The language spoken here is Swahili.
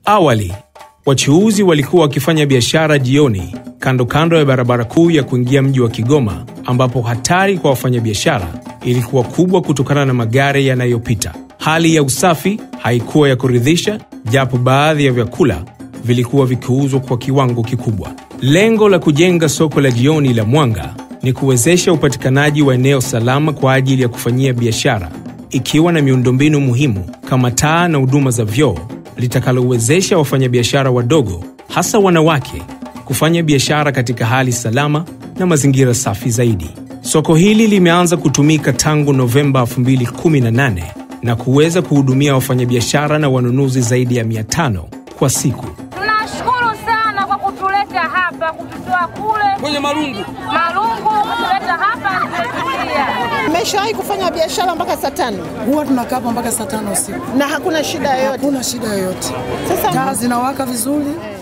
Awali wachuuzi walikuwa wakifanya biashara jioni kando kando ya barabara kuu ya kuingia mji wa Kigoma, ambapo hatari kwa wafanyabiashara ilikuwa kubwa kutokana na magari yanayopita. Hali ya usafi haikuwa ya kuridhisha, japo baadhi ya vyakula vilikuwa vikiuzwa kwa kiwango kikubwa. Lengo la kujenga soko la jioni la Mwanga ni kuwezesha upatikanaji wa eneo salama kwa ajili ya kufanyia biashara, ikiwa na miundombinu muhimu kama taa na huduma za vyoo, litakalowezesha wafanyabiashara wadogo, hasa wanawake, kufanya biashara katika hali salama na mazingira safi zaidi. Soko hili limeanza kutumika tangu Novemba 2018 na kuweza kuhudumia wafanyabiashara na wanunuzi zaidi ya 500 kwa siku. Tunashukuru sana kwa kutuleta hapa, kututoa kule kwenye marungu Marungu, kutuleta hapa tumetulia. Nimeshawahi kufanya biashara mpaka saa tano huwa tunakaa hapa mpaka saa tano usiku na hakuna shida yoyote. hakuna shida yoyote Sasa taa zinawaka vizuri